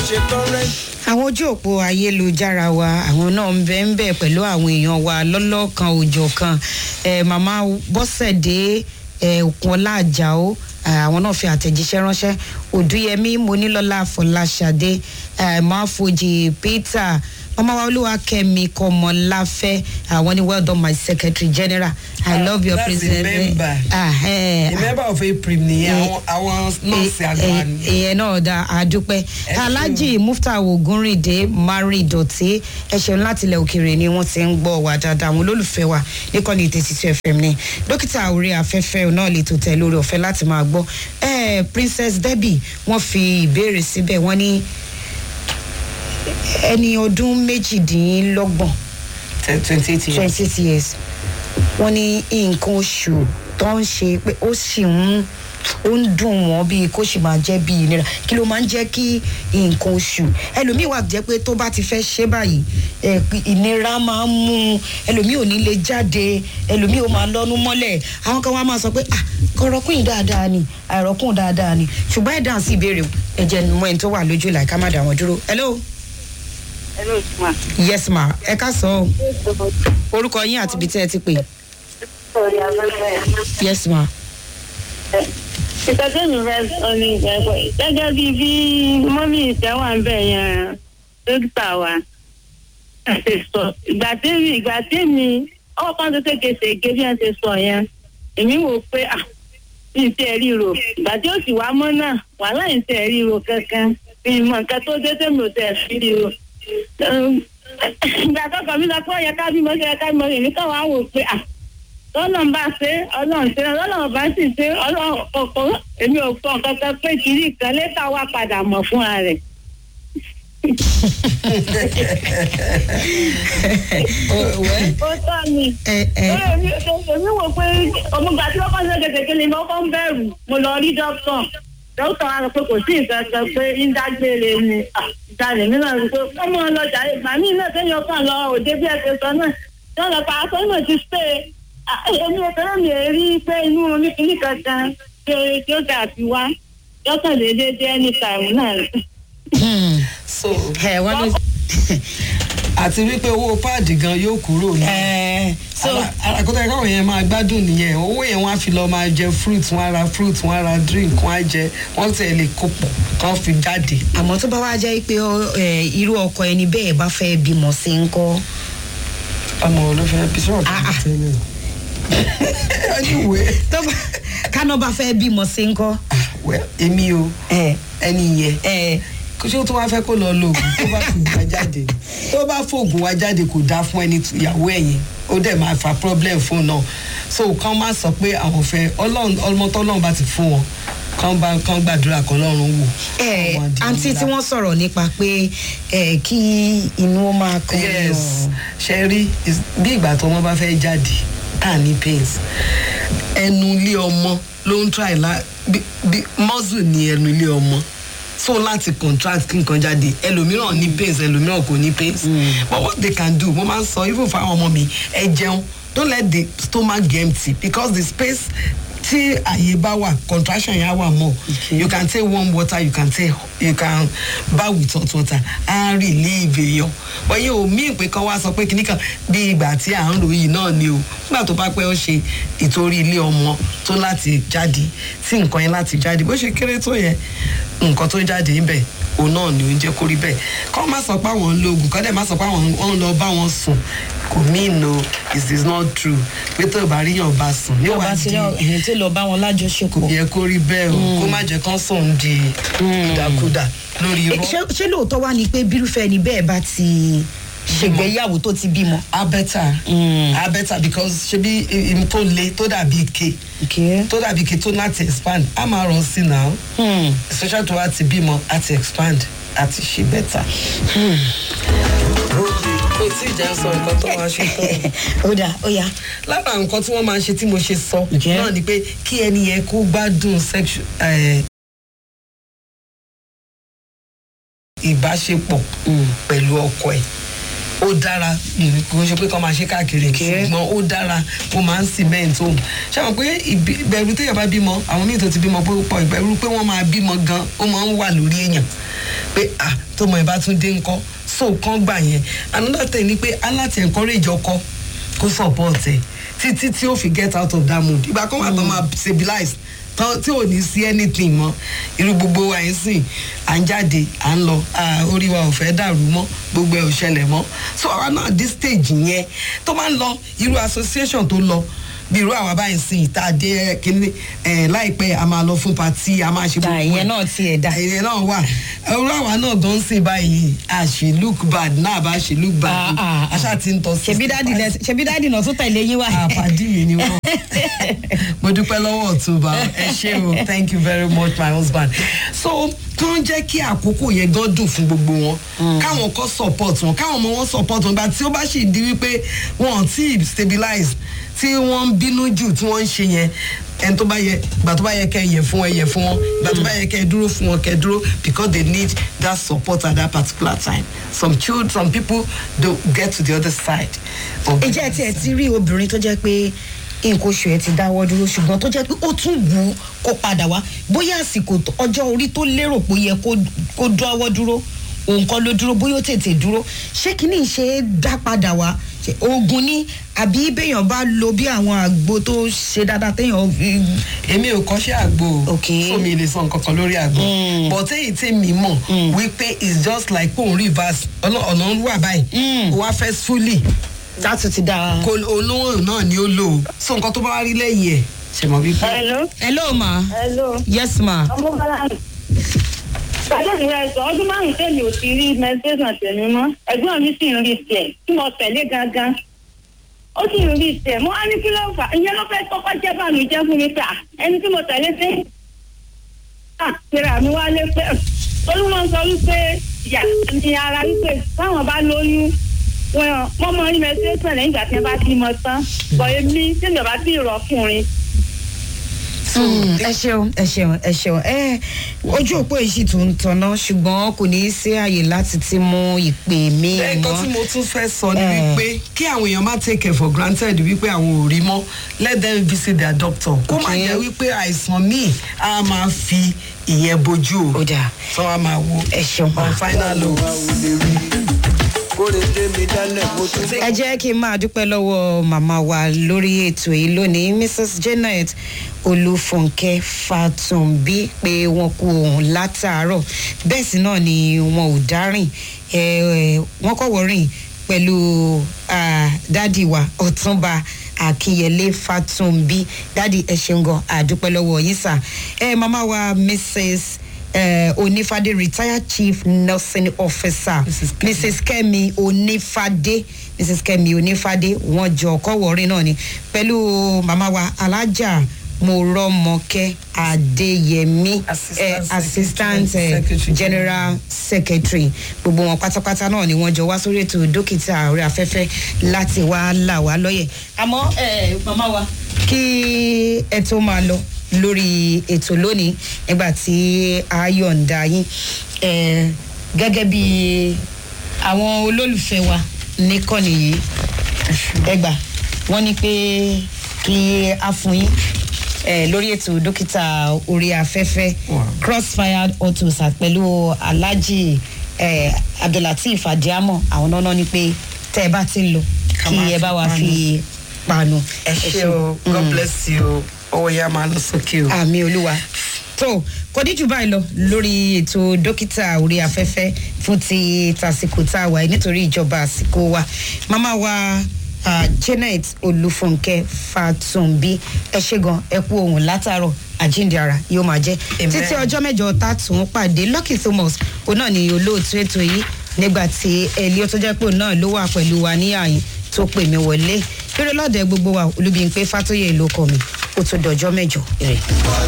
ṣe tọrẹ. àwọn ojú òpó ayélujára wa àwọn náà ń bẹ ń bẹ pẹ̀lú àwọn èèyàn wa lọ́lọ́kan òjọ̀ kan eh, màmá bọ́sẹ̀dé eh, òkunọlá àjàó eh, àwọn náà fi àtẹ̀jíṣẹ́ ránṣẹ́ òdúyẹmí monílọ́lá fọláṣadé eh, máfojì peter mama wa olúwa kẹmi kọmọláfẹ àwọn ni well done my secretary general i love your that's the president member. Ah, eh, the member of april nìyẹn àwọn àwọn nọọsì àgbà ni. ìyẹn náà da àdúpẹ́ alhaji mufta ogunrinde mari dọ̀tí ẹ ṣeun láti ilẹ̀ òkèèrè ni wọ́n ti ń gbọ́ wa dáadáa àwọn olólùfẹ́ wa níkànnì tètè two fm ni dókítà orí afẹ́fẹ́ náà lè tó tẹ̀ lórí ọ̀fẹ́ láti máa gbọ́ ẹ princess debbie wọ́n fi ìbéèrè síbẹ̀ wọ́n ní ẹni ọdún méjìdínlọ́gbọ̀n twenty eight years. twenty eight years wọ́n ní nǹkan oṣù tó ń ṣe pé ó sì ń ó ń dùn wọ́n bíi kó sì máa jẹ́ bíi ìnira kí ló máa ń jẹ́ kí nǹkan oṣù ẹlòmíì wà jẹ́ pé tó bá ti fẹ́ ṣe báyìí ẹ, ìnira máa ń mú un ẹlòmíì ò ní lè jáde ẹlòmíì ò máa lọ́nu mọ́lẹ̀ àwọn kan wá máa sọ pé ah kọ̀rọ̀kùn dáadáa ni àìrọ̀kùn dáadáa ni ṣùgbọ́n ẹ̀ dáhùn sí ìbéèrè ẹ̀jẹ̀ mọ́ ẹni tó wà lójú ìlà ká má dà wọ́n dúró hello Hello, ma. yes ma ẹ ká sọ ọ́ orúkọ yín àti ibi tí ẹ ti pè Sorry, afẹ́fẹ́. yes ma. Ìtọ́jú mi fẹ́ sọ ní ìgbẹ́pẹ́. Gẹ́gẹ́ bí bí mọ́mí ìtẹ́wà ń bẹ̀ yẹn dókítà wa. Ṣé sọ ìgbà tí mi ìgbà tí mi ọwọ́ kan tó kéke ṣèké bí wọ́n ṣe sọ yẹn. Èmi wò pé à mi ì tẹ́ ríro. Ìgbà tí ó sì wá mọ́ náà wàhálà ì tẹ́ ríro kankan. Mi mọ̀ nǹkan tó dé tẹ́mi ò tẹ́ fi ríro. Ìgbà tó kọ̀ mí lọ pé ó yẹ ká bímọ ó yẹ ká bímọ èmi kàn wá wò pé à tọ́lọ́n bá ṣe ọlọ́run ṣe ọlọ́run bá sì ṣe ọlọ́run ọ̀kan èmi ò fọ nǹkan kan pé kiri kan létà wá padà mọ̀ fúnra rẹ̀. ó tọ́ ni ẹ ẹ èmi èmi wò pé òmùgbà tí wọ́n kọ́ ṣe kékeré ni wọ́n kọ́ ń bẹ̀rù mo lọ rí dókítà dókítà wa sọ pé kò sí nǹkan kan pé ń dágbére ni ìdálẹ̀ mi náà rí pé wọ́n mú ọ lọ́jà ìgbà míì náà kéèyàn kàn lọ òde bí ẹ ṣe sọ náà wọ́n lọ pa aṣọ náà ti ṣe èmi ò fẹ́ràn mi rí pé inú oníkìní kankan tí ó tí ó dà fi wá lọ́kàn déédéé jẹ́ anytime náà. so ẹ wọ́n ló. àti wípé owó páàdì gan yóò kúrò ní. ẹ so àkótá ẹ̀ka àwọn yẹn máa gbádùn nìyẹn owó yẹn wọ́n á fi lọ máa jẹ fruit wọ́n á ra fruit wọ́n á ra drink wọ́n á jẹ wọ́n tẹ̀ lè kó pọ̀ kán fi jáde. àmọ́ tó bá wá jẹ́ pé ọ, ẹ, irú ọkọ ẹni bẹ́ẹ̀ bá fẹ́ bímọ sí ń kọ́. ọmọ olófẹ́ bí sọ̀rọ̀ Ah, ah. tẹ́lẹ̀ anyway tó bá káná bá fẹ́ bímọ sí ń kọ́. ah, well, èmi o ẹ ẹni yẹn ẹ kó ṣé ó tún wá fẹ́ kó lọ lo oògùn tó bá fi wá jáde tó bá fòògùn wá jáde kò dáa fún ẹni tí- ìyàwó ẹ̀yìn ó dẹ̀ máa fa problem fún un náà so kán má sọ pé àwọn fẹ́ ọlọ́run ọmọ tọ́lọ́run bá ti fún wọn kán bá kán gbàdúrà kan lọ́run wò. ẹ Àwọn àdìmúlá. àǹtí tí wọ́n sọ̀rọ̀ nípa pé ẹ kí inú ó máa kọ́ yes ṣe rí is- bí ìgbà tó ọmọ bá fẹ́ jáde ká ní pains ẹnu ilé ọmọ ló ń try la bí bí muscle ní ẹnu ilé ọmọ so láti contract kí nǹkan jáde ẹlòmíràn ní pains ẹlòmíràn kò ní pains but what they can do mo máa ń sọ even for àwọn ọmọ mi ẹ jẹun don't let the stomach get empty because the space tí àyè bá wà contraction yẹn á wà mọ you can take warm water you can take you can bath with hot water á relieve èèyàn but yóò mí pé kán wá sọ pé kìnnì kan bí ìgbà tí à ń lò yìí náà ni o nígbà tó bá pẹ́ ó ṣe ìtorí ilé ọmọ tó láti jáde tí nǹkan yẹn láti jáde bó ṣe kéré tó yẹ nǹkan tó jáde níbẹ̀ òun náà ni ó ń jẹ́ kó rí bẹ́ẹ̀ kọ́ má sọ pé àwọn ń lo oògùn kọ́ dẹ̀ má sọ pé àwọn ń lọ bá wọn sùn kò mean o it is not true pé tó bá ríyàn bá sùn yóò yóò wá bá ti di rí ẹ̀yìn tó lọ bá wọn kò lájọṣepọ̀. yẹ kó rí bẹ́ẹ̀ o kó má jẹ́ kán sùn di ìdàkudà lórí Ẹ, irọ́ ṣé ṣé lóòótọ́ wá ni pé bírúfẹ́ ni bẹ́ẹ̀ bá ti ṣègbéyàwó tó ti bímọ. abẹ́tà abẹ́tà because ṣebí im tó le tó dàbí ike Okay. tó dàbí ike tó láti expand á máa rọ̀ sí náà Hmm. especially tó wá ti bímọ á ti expand á ti ṣe bẹ́tà. kò tí ì jẹ́ sọ nǹkan tó máa ṣe tán. ó dà ó yá. lára nǹkan tí wọ́n máa ń ṣe tí mo ṣe sọ Okay. náà ni pé kí ẹni yẹn kó gbádùn sexual eh, ìbáṣepọ̀ pẹ̀lú ọkọ ẹ̀ ó dára mm, kò ń ṣe pé kọ́ máa ṣe káàkiri Okay. ṣùgbọ́n ó dára ó máa ń cement home ṣé àwọn pé ìbí- ìbẹ̀rù téèyàn bá bímọ àwọn míì tó ti bímọ pé ó pọ̀ ìbẹ̀rù pé wọ́n máa bímọ gan ó máa ń wà lórí èèyàn pé ah tọmọ ẹ̀ bá tún dé ńkọ́ so kán gbà yẹn another thing ni pé aláti encourage ọkọ kó support ẹ títí tí ó fi get out of that mood ìgbà kan wà tó máa stabilize tán tí ò ní sí anything mọ irú gbogbo wa yẹn sìn à ń jáde à ń lọ ah, orí wa ò fẹ́ dàrú mọ́ gbogbo ẹ̀ ò ṣẹlẹ̀ mọ́ so àwa náà this stage yẹn tó máa ń lọ irú association tó lọ bí irú àwa báyìí sìn ìta dé kíní ẹ láìpẹ́ a máa lọ fún party a máa ṣe da gbogbo ìyẹn ẹ̀ náà tiẹ̀ dà. ẹ̀yẹ náà wà irú àwa náà gan sìn báyìí a ṣe look bad náà bá ṣe look bad Ah, ah, ah. aṣá ti ń tọ́ sí ṣebí dáàdì lẹ ṣebí dáàdì náà tún tẹ̀lé yín wá. àpàdé mi ni wọn mo dúpẹ́ lọ́wọ́ ọ̀túnba ẹ ṣé o thank you very much my husband so tó ń jẹ́ kí àkókò yẹn gan dùn fún gbogbo wọn káwọn kọ́ support wọn káwọn ọmọ wọn support wọn gba tí ó bá sì di wípé wọn ò tí ì stabilize tí wọ́n ń bínú jù tí wọ́n ń ṣe yẹn ẹni tó bá yẹ ìgbà tó bá yẹ kẹ yẹ fún wọn yẹ fún wọn ìgbà tó bá yẹ kẹ dúró fún wọn kẹ dúró because they need that support at that particular time some children some people don't get to the other side. of the ìjẹ́ tí ẹ ti rí obìnrin tó jẹ́ pé nǹkan oṣù ẹ ti dáwọ́ dúró ṣùgbọ́n tó jẹ́ pé ó tún wù ú kó padà wá bóyá àsìkò tó- ọjọ́ orí tó lérò pé ó yẹ kó kó dáwọ́ dúró òun kọ́ ló dúró bóyá ó tètè dúró ṣé kínní ṣe é dá padà wá Ṣé oògùn ní àbí béèyàn bá lo bí àwọn àgbo tó ṣe dáadáa téèyàn fi èmi ò kọ́ṣẹ́ àgbo o Okay. so mi lè sọ nǹkan kan lórí àgbo Mm. but èyí tí mi mọ̀ wípé it's just like kó n reverse ọ̀nà ọ̀nà ń wà báyìí Mm. ó wá fẹ́ fully látún ti dáa. kó olówó náà ni ó lò ó so nǹkan tó bá wá rí lẹ́yìn ẹ̀ ṣe mọ̀ wípé hello hello ma hello yes ma ọmọ bala pàdé ìrẹ sọ ọdún márùn tèmi ò ti rí meditation tèmi mọ ẹ̀gbọ́n mi sì ń rí tiẹ̀ tí mo tẹ̀lé gangan ó sì ń rí tiẹ̀ mo á ní kí ló fà ìyẹn ló fẹ́ kọ́kọ́ jẹ́ báàmì jẹ́ fún mi pé à ẹni tí mo tẹ̀lé sí à kíra mi wálé pé olúmọ sọ wípé ìyá ni ara wípé táwọn bá lóyún wọn wọn mọ rí meditation lẹ́yìn ìgbà tí wọ́n bá ti mọ tán bọ̀ èmi tí mi ò bá ti rọ̀kùnrin Mm, ẹ ṣeun ẹ ṣeun ẹ ṣeun ẹ ojú òpó yìí sì tún ń tanná ṣùgbọ́n kò ní í sí àyè láti ti mú ìpè mí nǹkan tí mọ́. mo tún fẹ́ sọ ni Eh. wípé kí àwọn èèyàn má take it for granted wípé àwọn ò rí mọ́ let them visit their doctor kó má Okay. jẹ́ wípé àìsàn míì á máa fi ìyẹn bojú o Ó dáa. sọ wá máa wo ẹ ṣeun ma. on final note. kóre tèmi dálẹ̀ mo tún ẹ jẹ́ kí n máa dúpẹ́ lọ́wọ́ màmá wa lórí ètò yìí lónìí mrs janet olúfúnkẹ́ fatunbi pé wọn kú ohun látàárọ̀ bẹ́ẹ̀ sì náà ni wọn ò dárìn ẹ, ẹ, wọn kọ̀wọ́ rìn pẹ̀lú ah, dádì wa ọ̀túnba akínyẹlé fatunbi dádì ẹ ṣeun gan àdúpẹ́ lọ́wọ́ yín sà ẹ màmá wa mrs eh, onífàdé retired chief nursing officer Mrs. Kemi. mrs kemi onífàdé mrs kemi onífàdé wọn jọ kọwọrin náà ni pẹ̀lú màmá wa alájà mọ̀rọ́mọkẹ́ adéyẹmí Assistant eh, assistant Secretary, eh, Secretary general secretary gbogbo wọn pátápátá náà ni wọn jọ wá sórí ètò dókítà orí afẹ́fẹ́ láti wá là wá lọ́yẹ̀ àmọ́ eh, màmá wa kí ẹ tó máa lọ lórí ètò lónìí nígbà tí a yọ̀ǹda yín eh, gẹ́gẹ́ bí àwọn olólùfẹ́ wa níkànnì yìí ẹgbà wọ́n ní pé kí a fún yín eh, lórí ètò dókítà orí afẹ́fẹ́ Wow. crossfire autos pẹ̀lú alhaji eh, abdulateef adiamo àwọn náà ní pé tẹ́ ẹ bá ti ń lọ Ká kí máa ẹ fi bá wa panu. fi panu. ẹ ṣe o god bless you ọwọ́ yẹn á máa lọ sókè o. àmì olúwa tó kò ní jù báyìí lọ lórí ètò dókítà orí afẹ́fẹ́ fún ti tàsìkò tá a wà yìí nítorí ìjọba àsìkò wa màmá wa ah, janet olúfúnkẹ́ fatunbi ẹ ṣe gan ẹ kú ohun látàárọ̀ àjíǹde ara yóò máa jẹ́ Amen. títí ọjọ́ mẹ́jọ tá a tún pàdé lucky thomas òun náà ni olóòtú ètò yìí nígbà tí ẹlẹ́ọ́ tó jẹ́ pé òun náà ló wà pẹ̀lú wa ní àyìn tó pè mí wọlé eré lọ́dẹ gbogbo wa olúbi ń pé fátóyè ló kọ mi ó tún dọjọ́ mẹ́jọ.